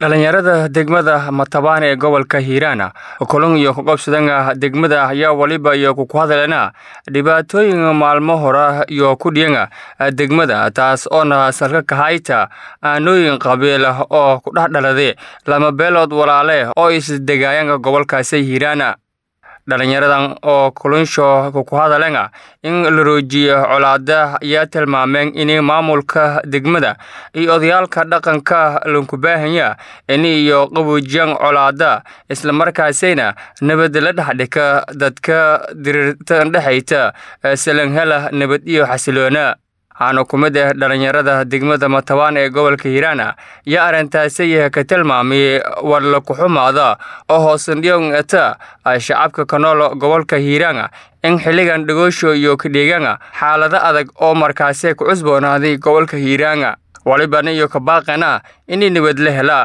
dhalinyarada degmada matabaan ee gobolka hiiraan kulun iyo kaqobsadana degmada ayaa waliba iyo kuku hadalena dhibaatooyin maalmo hora iyo ku dhiyana degmada taas oona salka kahayta aanooyin qabiil oo ku dhex dhalade lama beelood walaale oo isdegaayan gobolkaasi hiiraan dhalinyaradan oo kulunsho kuku hadalena in la roojiyo colaada ayaa tilmaameen in maamulka degmada iyo odayaalka dhaqanka lankubaahanya in iyo qabuujiyan colaada islamarkaasina nabad la dhexdhika dadka diriirtan dhexayta salanhela nabad iyo xasiloona waxaana ku mid ah dhalinyarada degmada matabaan ee gobolka hiiraan yaa arrintaasi ka tilmaamay war la kuxumaada oo hoosandhiyongata shacabka ka nool gobolka hiiraan in xilligan dhagoosho iyo kadheegana xaalado adag oo markaasi ku cusboonaaday gobolka hiiraan walibana iyo kabaaqana in nabad la helaa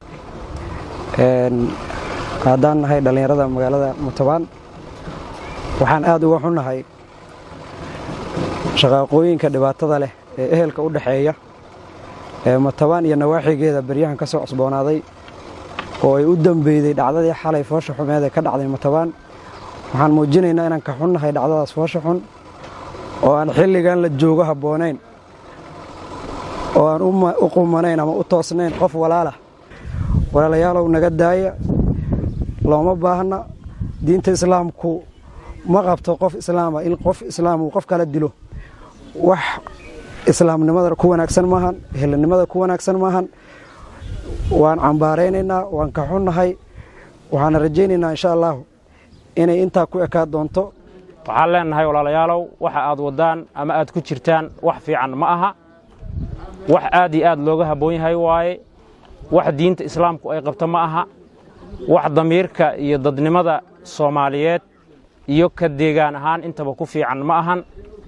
haddaan nahay dhallinyarada magaalada matabaan waxaan aad uga xunnahay shaqaaqooyinka dhibaatada leh ee ehelka u dhexeeya ee matabaan iyo nawaaxigeeda beryahan ka soo cusboonaaday oo ay u dambeyday dhacdadii xalay foosha xumeed ee ka dhacday matabaan waxaan muujinaynaa inaan ka xunnahay dhacdadaas foosha xun oo aan xilligan la joogo habboonayn oo aan u qumanayn ama u toosnayn qof walaalah walaalayaalow naga daaya looma baahna diinta islaamku ma qabto qof islaama in qof islaam uu qof kala dilo wax islaamnimada ku wanaagsan maahan ehelnimada ku wanaagsan maahan waan cambaaraynaynaa waan ka xunnahay waxaana rajaynaynaa insha allahu inay intaa ku ekaa doonto waxaan leennahay walaalayaalow waxa aad waddaan ama aad ku jirtaan wax fiican ma aha wax aad iyo aad looga habboon yahay waaye wax diinta islaamku ay qabto ma aha wax damiirka iyo dadnimada soomaaliyeed iyo ka deegaan ahaan intaba ku fiican ma ahan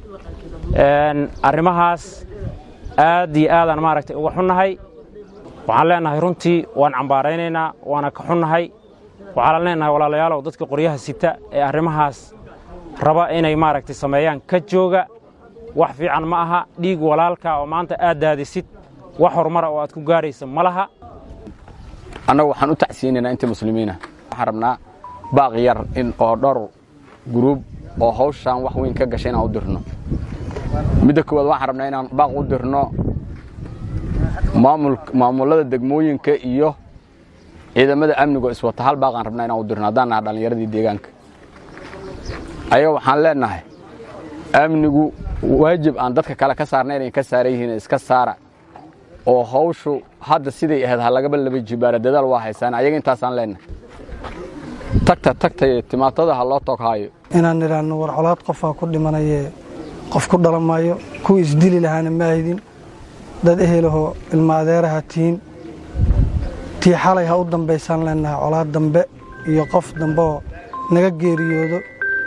arrimahaas aad iyo aadaan maaragtay uga xunnahay waxaan leennahay runtii waan cambaaraynaynaa waana ka xunnahay waxaan leennahay walaalayaalow dadka qoryaha sita ee arrimahaas raba inay maaragtay sameeyaan ka jooga wax fiican ma aha dhiig walaalka oo maanta aad daadisid wax horumara oo aad ku gaaraysa ma laha annagu waxaan u tacsiinaynaa inta muslimiina waxaan rabnaa baaq yar in oo dhowr guruub oo hawshaan wax weyn ka gashay inaan u dirno midda koowaad waxaan rabnaa inaan baaq u dirno maamullada degmooyinka iyo ciidamada amnigo iswata hal baaqaan rabnaa inaan u dirno haddaan naha dhallinyaradii deegaanka ayaga waxaan leennahay amnigu waajib aan dadka kale ka saarna inay ka saaran yihiin iska saara oo hawshu hadda siday ahayd ha lagaba laba jibaara dadaal waa haysaan ayaga intaasaan leennahay tagta tagtay timaatada ha loo toghaayo inaan nidhaahno war colaad qofaa ku dhimanayee qof ku dhalan maayo kuwii isdili lahaana ma aydin dad ehelahoo ilma adeeraha tihiin tii xalay ha u dambaysaan leennahay colaad dambe iyo qof dambe oo naga geeriyoodo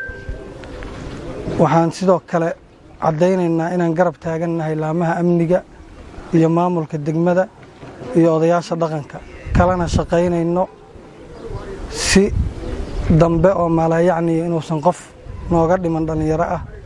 waxaan sidoo kale caddaynaynaa inaan garab taagannahay laamaha amniga iyo maamulka degmada iyo odayaasha dhaqanka kalena shaqaynayno si dambe oo maalaayacniya inuusan qof nooga dhiman dhallinyaro ah